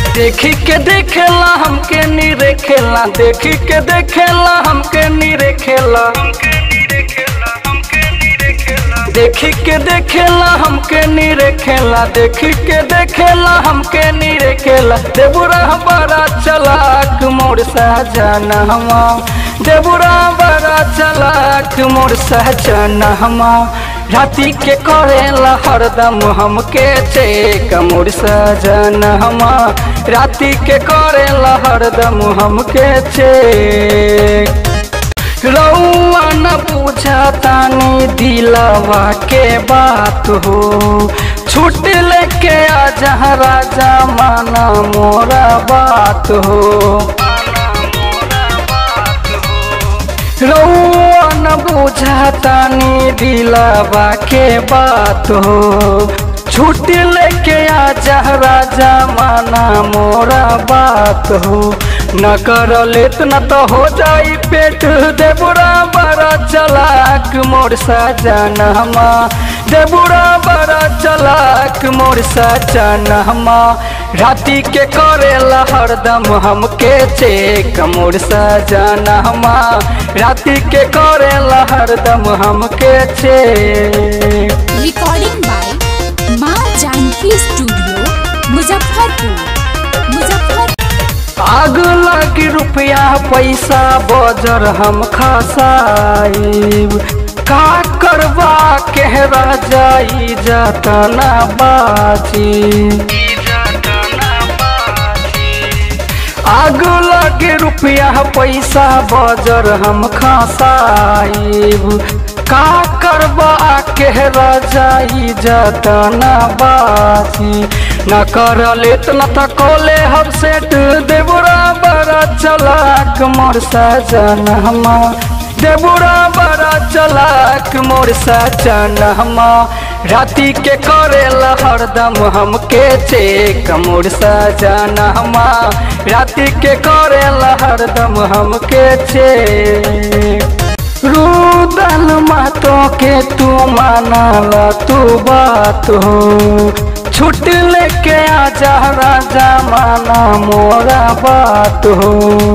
देखी के देखेला हमके नी रेखेला देखी के देखेला हमके नी रेखेला देखी के देखेला हमके नी रेखेला देखी के देखेला हमके नी रेखेला देबुरा बड़ा चलाक मोर सहजना हमा देबुरा बड़ा चलाक मोर सहजना हमा राती के करेला हरदम हमके चेक मोर सजना हमा राती के करेला हरदम हमके चेक रउआ न पूछतानी दिलवा के बात हो छूट लेके आ जहाँ राजा माना मोरा बात हो रउआ न बुझतानी दिलवा के बात हो छूट लेके आ जा राजा माना मोरा बात हो न कर लेत न तो हो जाई पेट देबुरा बड़ा चलाक मोर सजन हमा देबुरा बड़ा चलाक मोर सजन हमा राती के करेला हरदम हमके चेक मोर सजन हमा राती के करेला हरदम हमके चेक रिकॉर्डिंग बाय माँ जानकी स्टूडियो मुजफ्फरपुर मुजफ्फर आग लगी रुपया पैसा बजर हम खसाइब का करवा के जाई जतना बाची आग लगे रुपया पैसा बजर हम खसाइब का करबा के जाई जतना बाची न कर लेत न त कोले हम सेट देबुरा बड़ा चलाक मोर सजन हमा देबुरा बड़ा चलाक मोर सजन हमा राती के करेला हरदम हमके चेक मोर सजन हमा राती के करेला हरदम हमके चेक रुदल मातो के तू मानाला तू बात हो छुट लेके आ जा राजा माना मोरा बात हो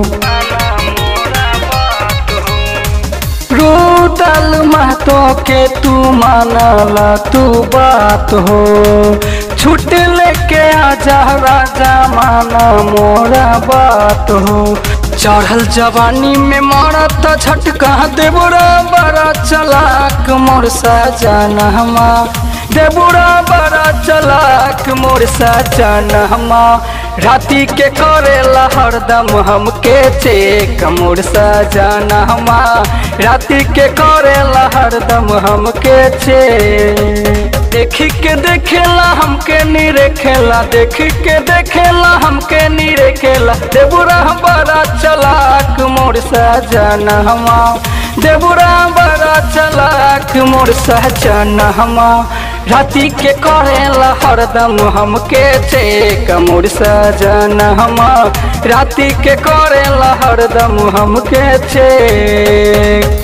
रुदल मातो के तू मानाला तू बात हो छुट लेके आ जा राजा माना मोरा बात हो चढ़ल जवानी में मरत झटका देबुरा बड़ा चलाक मोर सजना हमा देबुरा बड़ा चलाक मोर सजना हमा राती के करेला हरदम हमके चेक मोर सजना हमा राती के करेला हरदम हमके चेक देखी के देखेला हमके नी रेखेला देखी के देखेला हमके नी रेखेला देबुरा बड़ा चलाक मोर सजना हमा देबुरा बड़ा चलाक मोर सजना हमा राती के करेला हरदम हमके चेक मोर सजना हमा राती के करेला हरदम हमके चेक